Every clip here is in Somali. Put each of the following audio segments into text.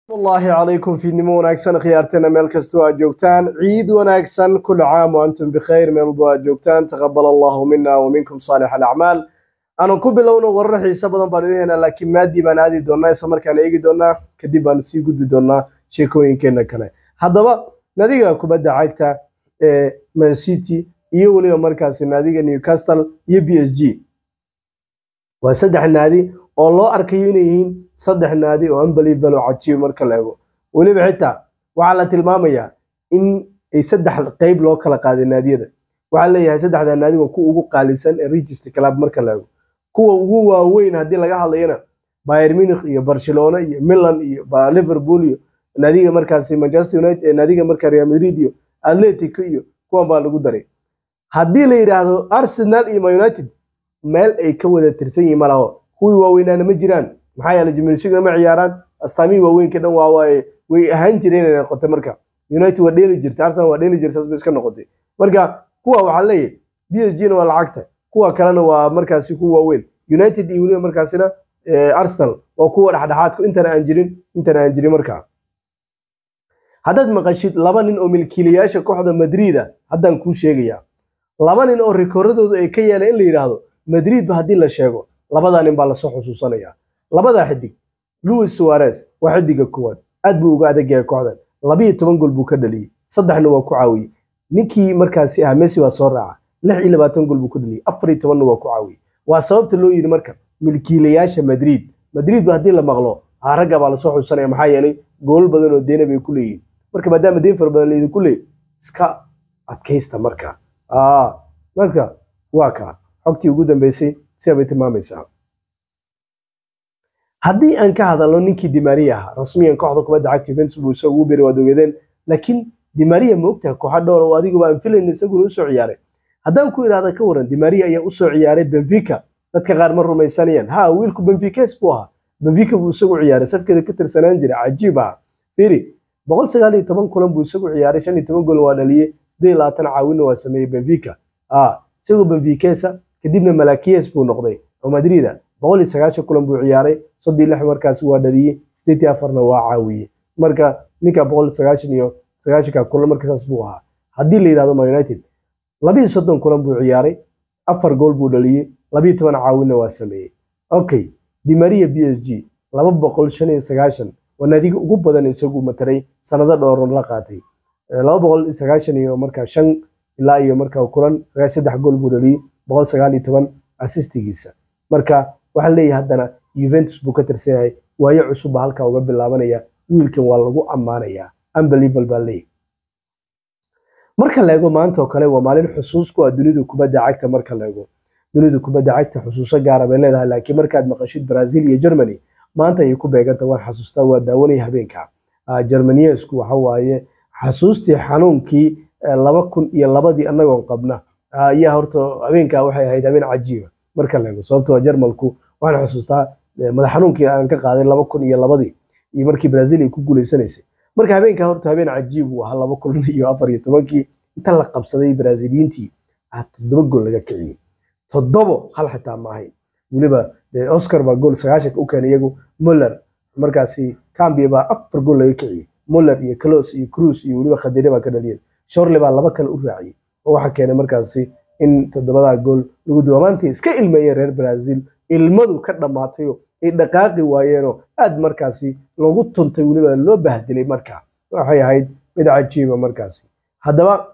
wallaahi calaykum fiidnimo wanaagsan khiyaarteena meel kastoo aad joogtaan ciid wanaagsan kula caam wa antum bikhayr meel walbo aad joogtaan taqabal allahu mina wa minkum saalix alacmaal aanu ku bilowno warar xiise badan baan idin haynaa laakiin maadii baan aadi doonaa isla markaan eegi doonaa kadib baan sii gudbi doonaa sheekooyinkeena kale haddaba nadiga kubadda cagta ee man city iyo weliba markaasi naadiga newcastle iyo b s g waa saddex naadi oo loo arkayo inay yihiin saddex naadi oo unbelievable oo cajiib marka la eego weliba xitaa waxaa la tilmaamayaa in ay saddex qeyb loo kala qaaday naadiyada waxaa leeyahay saddexda naadi waa kuwa ugu qaalisan ee register club marka la eego kuwa ugu waaweyn haddii laga hadlayana Bayern Munich iyo Barcelona iyo Milan iyo Liverpool iyo naadiga markaasi Manchester United naadiga marka Real Madrid iyo Atletico iyo kuwan baa lagu daray haddii la yidhaahdo Arsenal iyo Man United meel ay ka wada tirsan yihiin malaho kuwii waaweynaana ma jiraan maxaa yeelay jimilsigana ma ciyaaraan astaamihii waaweynka dhan waa waaye way ahaan jireen inay noqotay marka United waa dheeli jirtay Arsenal waa dheeli jirtay saas bay iska noqotay marka kuwa waxaa leeyahay PSG na waa lacagta kuwa kalena waa markaasi kuwa waaweyn United iyo weliba markaasina Arsenal waa kuwa dhexdhexaadku intana aan jirin intana aan jirin markaa haddaad maqashid laba nin oo milkiilayaasha kooxda Madrid ah haddaan kuu sheegayaa laba nin oo rikoorradoodu ay ka yeeleen in la yidhaahdo Madrid ba haddii la sheego labadaa nin baa lasoo xusuusanayaa labadaa xidig Luis Suarez waa xidiga koowaad aad buu uga adag yahay kooxdan labiyo toban gool buu ka dhaliyey saddexna waa ku caawiyey ninkii markaasi ah Messi waa soo raaca lix iyo labaatan gool buu ka dhaliyey afar iyo tobanna waa ku caawiyey waa sababta loo yidhi marka milkiilayaasha Madrid Madrid ba haddii la maqlo ragga baa lasoo xusuusanaya maxaa yeelay gool badan oo deena bay ku leeyihiin marka maadaama deen fara badan laydinku leeyahy iska adkaysta marka marka waa kaa xogtii ugu dambeysay sida bay tilmaamaysaa haddii aan ka hadalno ninkii dimaria ahaa rasmiyan kooxda kubadda cagta Juventus buu isagu ugu biray waad ogeedeen laakiin dimaria ma ogtahay kooxa dhowr oo adigu aan filayn isaguna u soo ciyaaray haddaan ku idhaahda ka waran dimaria ayaa u soo ciyaaray benfica dadka qaar ma rumaysanayaan ha wiilku benficas buu ahaa benfica buu isagu ciyaaray safkeeda ka tirsanaan jiray cajiib ah fiiri boqol sagaal iyo toban kulan buu isagu ciyaaray shan iyo toban gool waa dhaliyey siddeed iyo labaatan caawinna waa sameeyey benfica isagoo benficesa kadibna malakies buu noqday oo madrida boqol iyo sagaashan kulan buu ciyaaray soddon iyo lix markaas waa dhaliyey sideed iyo afarna waa caawiyey marka ninka boqol sagaashan iyo sagaashanka kulan markasaas buu ahaa haddii la yidhahdo man united labiyo soddon kulan buu ciyaaray afar gool buu dhaliyey labiyo toban caawinna waa sameeyey okay dimaria b s g laba boqol shan iyo sagaashan waa naadiga ugu badan isagu mataray sanado dhowran la qaatay laba boqol iyo sagaashan iyo markaa shan ilaa iyo markaa kulan sagaashan saddex gool buu dhaliyey boqol sagaal iyo toban asistigiisa marka waxaa leeyahay haddana Juventus buu ka tirsan yahay waayo cusub baa halkaa uga bilaabanaya wiilkan waa lagu ammaanayaa unbelievable baa leeyahay marka la eego maanta oo kale waa maalin xusuus ku ah dunida kubadda cagta marka la eego dunida kubadda cagta xusuuso gaara bay leedahay laakiin markaad maqashid Brazil iyo Germany maanta ayay ku beeganta waan xasuustaa waa daawanaya habeenka Germaniyesku waxa waaye xasuustii xanuunkii laba kun iyo labadii annagoon qabna ayaa horta habeenkaa waxay ahayd habeen cajiiba marka la eego sababtoo Jarmalku waxaan xusuustaa madax xanuunkii aan ka qaaday laba kun iyo labadii iyo markii Brazil ay ku guuleysanaysay marka habeenkaa horta habeen cajiib uu ahaa laba kun iyo afar iyo tobankii inta la qabsaday Braziliyiintii ah toddoba gool laga kiciyey toddobo hal xitaa ma ahayn weliba Oscar baa gool sagaashan u keenay iyagu Muller markaasi Cambia baa afar gool laga kiciyey Muller iyo Klose iyo Cruz iyo weliba Khadire baa ka dhaliyeen Shorley baa laba kale u raaciyey oo waxa keenay markaasi in toddobadaa gool lagu duwa maantii iska ilmeeyeen reer Brazil ilmadu ka dhamaatay ay dhaqaaqi waayeenoo aad markaasi loogu tuntay weliba loo bahdilay markaa waxay ahayd mid cajiiba markaasi haddaba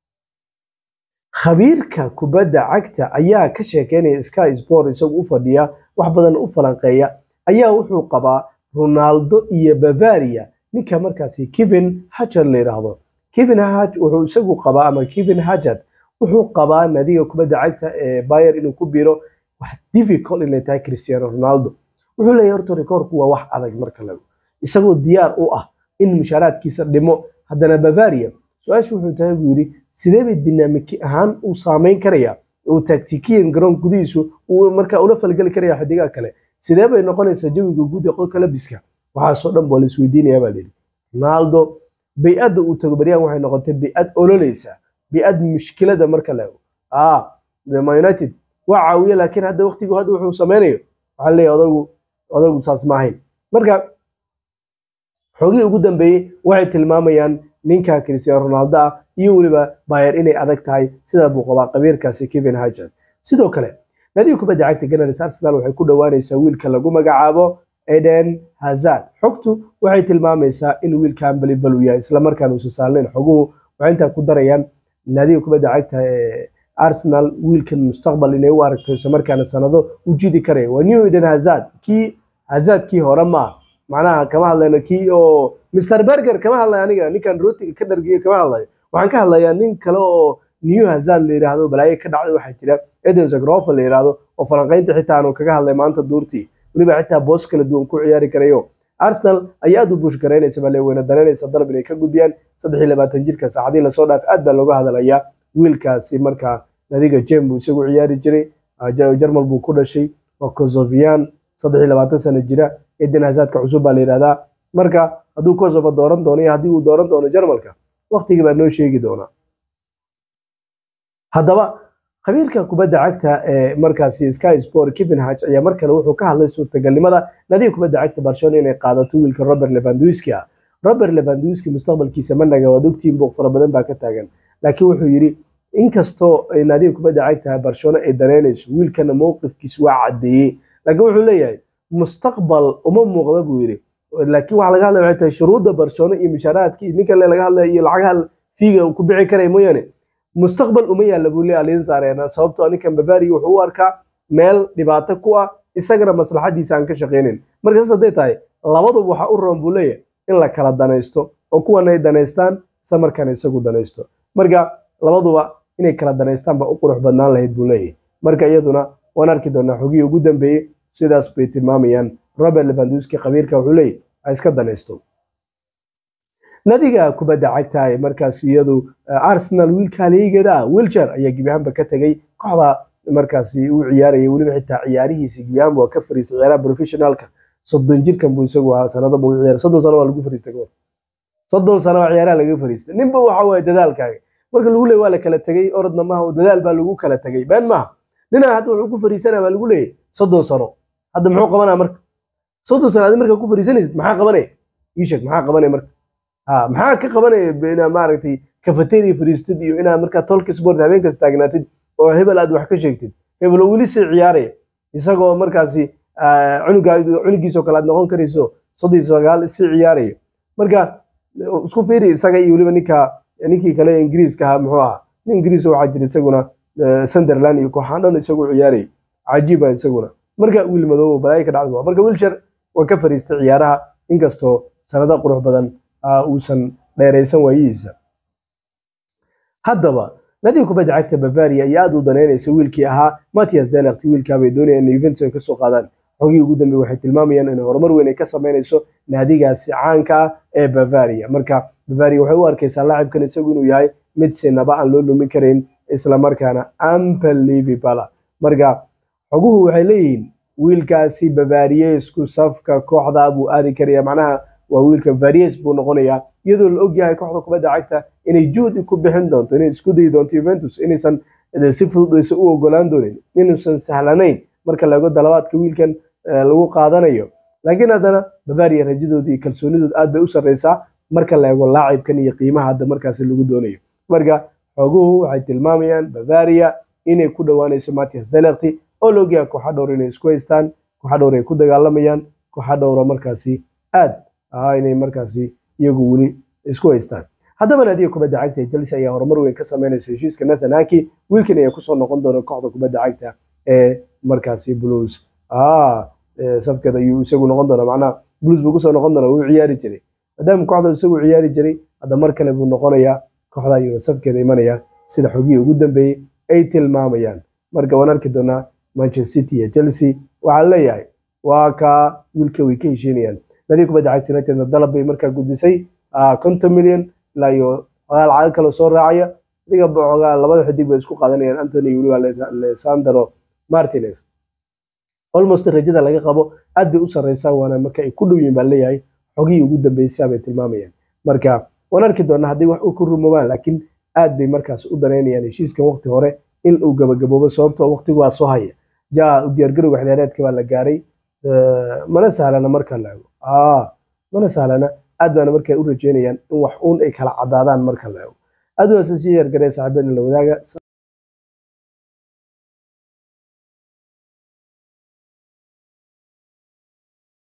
khabiirka kubadda cagta ayaa ka sheekeynaya Sky Sport isagu u fadhiya wax badan u falanqeeya ayaa wuxuu qabaa Ronaldo iyo Bavaria ninka markaasi Kevin Hazard la yiraahdo Kevin Hazard wuxuu isagu qabaa ama Kevin Hazard wuxuu qabaa naadiga kubadda cagta ee Bayern inuu ku biiro wax difficult inay tahay Cristiano Ronaldo wuxuu leeyahay horta rikoorku waa wax adag marka lagu isagoo diyaar u ah in mushaaraadkiisa dhimo haddana Bavaria su-aashu wuxuu tahay buu yidhi sidee bay dinaamiki ahaan uu saameyn karayaa uu taktikiyan garoon gudihiisu uu markaa ula falgeli karaya xidigaha kale sidee bay noqonaysaa jawiga guud ee qolka labiska waxaasoo dhan baa la isweydiinayaa baa layidhi Ronaldo bay-adda uu tago baryahan waxay noqotay bay-ad ololeysa bay-ad mushkilada marka la eego ah Man United waa caawiye laakiin hadda waqtigu hadda wuxuu sameynayo waxaa leeyahay odagu odagu saas ma ahayn marka xogihii ugu dambeeyey waxay tilmaamayaan ninka cristiano ronaldo ah iyo weliba bayer inay adag tahay sida buu qabaa qabiirkaasi kevin hajard sidoo kale nadiga kubadda cagta ganars arsenal waxay ku dhowaanaysaa wiilka lagu magacaabo eden hazard xogtu waxay tilmaamaysaa in wiilkan balibal uu yahay islamarkaan uusan saalnayn xoguhu waxay intaa ku darayaan nadiga kubadda cagta ee arsenal wiilkan mustaqbal inay u aragto islamarkaana sanado u jidi karaya waa new eden hazard kii hazard kii hore ma macnaha kama hadlayno kii oo mr berger kama hadlayo aniga ninkan rootiga ka dhargiyo kama hadlayo waxaan ka hadlayaa nin kale oo new hazard la yiraahdo balaayo ka dhacday waxaa jira eden zagrofa la yiraahdo oo falanqaynta xitaa aanu kaga hadlay maanta duurtii weliba xitaa boos kala duwan ku ciyaari karayo arsenal ayaa aad u buush garaynaysa bale weyna dareynaysa dalab inay ka gudbiyaan saddex iyo labaatan jirka saacadii lasoo dhaaf aad baa looga hadalayaa wiilkaasi markaa nadiga jem buu isagu ciyaari jiray jarmal buu ku dhashay waa kosovian saddex iyo labaatan sano jira eden hazardka cusub baa la yidhahdaa marka hadduu kosovo dooran doono iyo haddii uu dooran doono jarmalka waktigii baa noo sheegi doonaa haddaba khabiirka kubadda cagta ee markaasi sky sport kevin hach ayaa mar kale wuxuu ka hadlay suurtagalnimada nadiga kubadda cagta barcelona inay qaadato wiilka robert levandowski ah robert levandowski mustaqbalkiisa managa waad ogtiin buuq fara badan baa ka taagan laakiin wuxuu yidhi inkastoo nadiga kubadda cagta barcelona ay dareynayso wiilkana mowqifkiisa waa caddeeyey laakiin wuxuu leeyahay mustaqbal uma muuqda buu yidhi laakiin waxaa laga hadlaya waxay tahay shuruudda barcelona iyo mushaaraadkii ninkan laga hadlaya iyo lacagaha fiiga ku bici karaya mooyaane mustaqbal uma yaalla buu leeyahay Allianz Arena sababtoo ninkan Bavaria wuxuu u arkaa meel dhibaato ku ah isagana maslaxadiisa aan ka shaqeynin marka saas hadday tahay labaduba waxa u roon buu leeyahay in la kala danaysto oo kuwan ay danaystaan isla markaana isagu danaysto marka labaduba inay kala danaystaan baa u qurux badnaan lahayd buu leeyahay marka iyaduna waan arki doonaa xogihii ugu dambeeyey sidaas bay tilmaamayaan Robert Lewandowski khabiirka wuxuu leeyahay ha iska danaysto nadiga kubadda cagta ee markaas iyadu arsenal wiilka liigada wilcher ayaa gebi ahaanba ka tegay kooxda markaasi uu ciyaarayay weliba xitaa ciyaarihiisa gebi ahaanba waa ka fariistay ciyaaraha professionalka soddon jirkan buu isagu ahaa sanada buu ciyaar soddon sano waa lagu fariistay gobol soddon sano waa ciyaaraha laga fariistay ninba waxa waaye dadaalkaaga marka lagu leeyahy waa la kala tegay orodna maaha dadaal baa lagu kala tegay been maaha ninaa hadda wuxuu ku fariisanaa baa lagu leeyahy soddon sano hadda muxuu qabanaa marka soddon sano adi markaa ku fariisanaysid maxaa qabanaya ii sheeg maxaa qabanaya marka ha maxaa ka qabanaya inaa maaragtay cafeteria fariistid iyo inaa markaa tolka sport habeenkas taagnaatid oo hebel aad wax ka sheegtid hebel oo weli sii ciyaaraya isagoo markaasi cunugiisoo kale aad noqon karayso soddon iyo sagaal sii ciyaaraya marka isku fiiri isaga iyo weliba ninka ninkii kale ingiriiska ahaa muxuu ahaa nin ingiriis waxaa jira isaguna sunderland iyo kooxaan dhan isagu ciyaaraya cajiiba isaguna marka wiil madoobo balaayo ka dhacda marka wilshar waa ka fariistay ciyaaraha inkastoo sanado qurux badan uusan dheeraysan waayihiisa haddaba nadiga kubadda cagta bavaria ayaa aad u danaynaysa wiilkii ahaa matias delect wiilkaabay doonayaan inay juventus ay ka soo qaadaan xogihii ugu dambeey waxay tilmaamayaan in horumar weyn ay ka samaynayso naadigaasi caanka ah ee bavaria marka bavaria waxay u arkaysaa laacibkan isagu inuu yahay mid sinaba aan loo lumin karayn islamarkaana unbelievable marka xoguhu waxay leeyihiin wiilkaasi bavariesku safka kooxda buu aadi karaya macnaha waa wiilka varies buu noqonayaa iyadoo la ogyahay kooxda kubadda cagta inay juhdi ku bixin doonto inay isku dayi doonto Juventus inaysan si fudud aysan u ogolaan doonin inuusan sahlanayn marka laga dalabaadka wiilkan lagu qaadanayo laakiin haddana Bavaria rajadooda iyo kalsoonidooda aad bay u sarreysaa marka la eego laacibkan iyo qiimaha hadda markaasi lagu doonayo marka xoguhu waxay tilmaamayaan Bavaria inay ku dhowaanayso Matthias Delect oo la ogyahay kooxa dhowr inay isku haystaan kooxa dhowr ay ku dagaalamayaan kooxa dhowra markaasi aad inay markaasi iyagu weli isku haystaan haddaba naadiga kubadda cagta ee Chelsea ayaa horumar weyn ka sameynaysa heshiiska Nathan Ake wiilkan ayaa kusoo noqon doona kooxda kubadda cagta ee markaasi Blues ah safkeeda ayuu isagu noqon doona macnaha Blues buu kusoo noqon doona wuu ciyaari jiray maadaama kooxda isagu ciyaari jiray hadda mar kale buu noqonayaa kooxda ayuu safkeeda imanaya sida xogihii ugu dambeeyey ay tilmaamayaan marka waan arki doonaa Manchester City iyo Chelsea waxaa leeyahay waa ka wiilka way ka heshiinayaan nadiga kubadda cagta United dalab bay markaa gudbisay konton milyan ilaa iyo xogaa lacag kale soo raacaya adiga xogaa labada xidig bay isku qaadanayaan Anthony iyo weliba Alessandro Martinez almost rajada laga qabo aad bay u sarreysaa waana marka ay ku dhow yihiin baa leeyahay xogihii ugu dambeysay bay tilmaamayaan marka waan arki doonaa haddii wax u ku rumoobaan laakiin aad bay markaas u danaynayaan heshiiskan waqti hore in uu gabagaboobo sababtoo waqtigu waa soo haya jaa u diyaargarowga xidaareedka baa la gaaray mana sahlana marka la ego mana sahlana aad baana markaa u rajeynayaan in wax uun ay kala cadaadaan marka la eego aad wanaagsan sii yargaree saaxiibadna la wadaaga